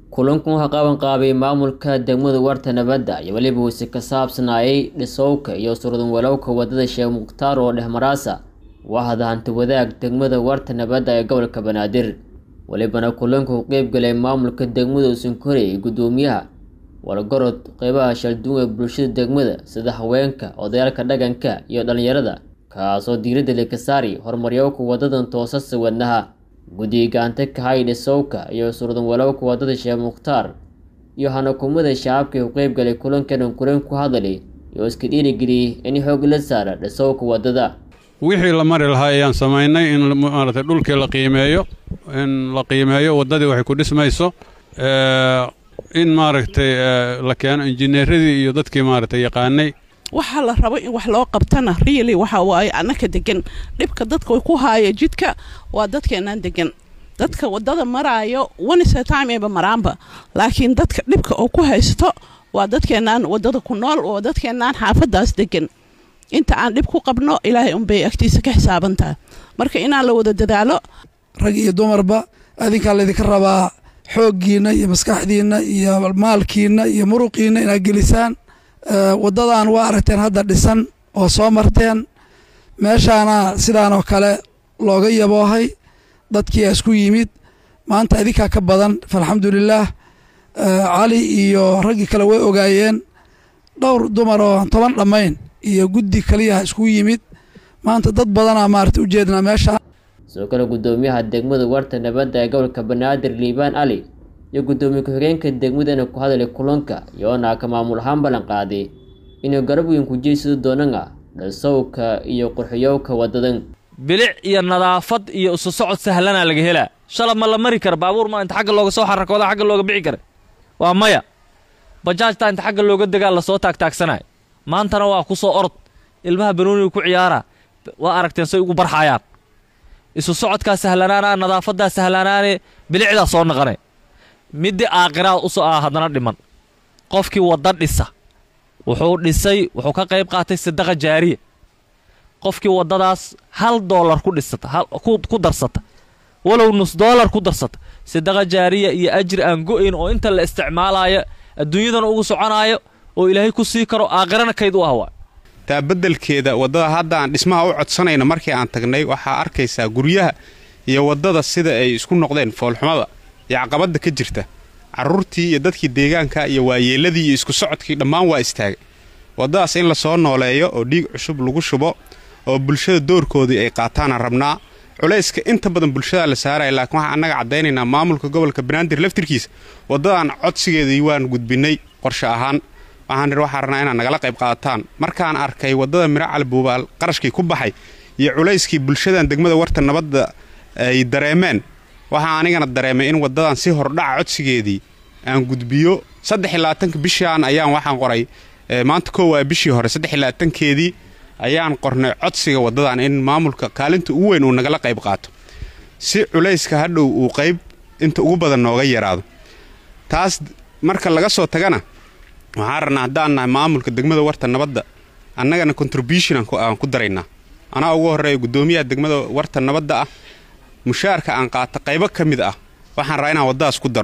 kulankan waxaa qaban qaabay maamulka degmada warta nabadda iyo weliba uuse ka saabsanaayay dhisowka iyo surdan walowka wadada sheekh mukhtaar oo dhexmaraasa wahda hanti wadaag degmada warta nabadda ee gobolka banaadir welibana kulanka u qeybgalay maamulka degmada usankorey iyo guddoomiyaha walgorod qeybaha shalduun ee bulshada degmada sida haweenka odayaalka dhaqanka iyo dhallinyarada kaasoo diiradda leka saari horumaryowka wadadan toosasa wadnaha guddiga gacanta kahay dhisowka iyo surdan walowka wadada sheekh mukhtaar iyo hanakumada shacabka u qeybgalay kulankan kulan ku hadalay iyo iska dhiirigeliyey in xoog la saara dhisowka wadada wixii la mari lahaa ayaan samaynay in maaragtay dhulkii la qiimeeyo in la qiimeeyo waddadii waxay ku dhismayso in maaragtay la keeno injineeradii iyo dadkii maaragtay yaqaanay waxaa la rabo in wax loo qabtana riili waxa waaye annaka degan dhibka dadka ku haaya jidka waa dadkeenaan degan dadka wadada maraayo onesetime maraanba laakiin dadka dhibka oo ku haysto waa dadkeenaan wadada ku nool oo dadkeenaan xaafadaas degan inta aan dhib ku qabno ilaahay unbay agtiisa ka xisaabantaha marka inaan la wada dadaalo rag iyo dumarba adinkaa laydinka rabaa xooggiinna iyo maskaxdiinna iyo maalkiinna iyo muruqiinna inaad gelisaan waddadan waa aragteen hadda dhisan oo soo marteen meeshaana sidaanoo kale looga yaboohay dadkiia isku yimid maanta idinkaa ka badan falxamdulilaah cali iyo raggii kale way ogaayeen dhowr dumar oo toban dhammayn iyo guddi kaliyaha isku yimid maanta dad badanaa maarata ujeednaa meesha sidoo kale guddoomiyaha degmada warta nabadda ee gobolka banaadir liibaan cali iyo guddoomiye ku-xigeenka degmadana ku hadalay kulanka iyoona ka maamul ahaan ballan qaaday inuu garab weyn ku jeysado doonana dhisowka iyo qurxiyowka wadadan bilic iyo nadaafad iyo isu socod sahlanaa laga helaa shalab ma la mari kara baabuur ma inta xagga looga soo xarakooda xagga looga bixi kara waa maya bajaajtaa inta xagga looga degaa lasoo taagtaagsanaya maantana waa ku soo orod ilmaha banooniga ku ciyaara waa aragteen say ugu barxayaan isu socodkaa sahlanaana nadaafadaa sahlanaane bilicdaa soo naqanay midii aakhiraad usoo ah haddana dhiman qofkii wadda dhisa wuxuu dhisay wuxuu ka qayb qaatay sadaqa jaariya qofkii waddadaas hal doolar ku dhisata ku darsata walow nus doolar ku darsata sadaqa jaariya iyo ajri aan go-ayn oo inta la isticmaalayo adduunyadana ugu soconaayo oo ilaahay ku sii karo aakhirana kayd u ah waa taa beddelkeeda waddada hadda aan dhismaha u codsanayno markii aan tagnay waxaa arkaysaa guryaha iyo waddada sida ay isku noqdeen foolxumada iyo caqabadda ka jirta carruurtii iyo dadkii deegaanka iyo waayeelladii iyo isku socodkii dhammaan waa istaagay waddadaas in la soo nooleeyo oo dhiig cusub lagu shubo oo bulshada doorkoodii ay qaataana rabnaa culayska inta badan bulshadaa la saaraya laakiin waxaan annaga caddaynaynaa maamulka gobolka banaadir laftirkiisa waddadan codsigeedii waan gudbinnay qorshe ahaan waxaan waxaa rabnaa inaad nagala qayb qaadataan markaan arkay waddada miro calibuubaal qarashkii ku baxay iyo culayskii bulshadan degmada warta nabadda ay dareemeen waxaa anigana dareemay in waddadan si hordhaca codsigeedii aan gudbiyo saddex iyo labaatanka bishaan ayaan waxaan qoray maanta koo waa bishii hore saddex iyo labaatankeedii ayaan qornay codsiga waddadan in maamulka kaalinta ugu weyn uu nagala qayb qaato si culayska hadhow uu qayb inta ugu badan nooga yaraado taas marka laga soo tagana waxaan rabnaa haddaan nahay maamulka degmada warta nabadda annagana contribution aan ku daraynaa anaa ugu horreeya guddoomiyaha degmada warta nabadda ah mushaarka aan qaata qaybo ka mid ah waxaan rabaa inaan waddadaas ku daro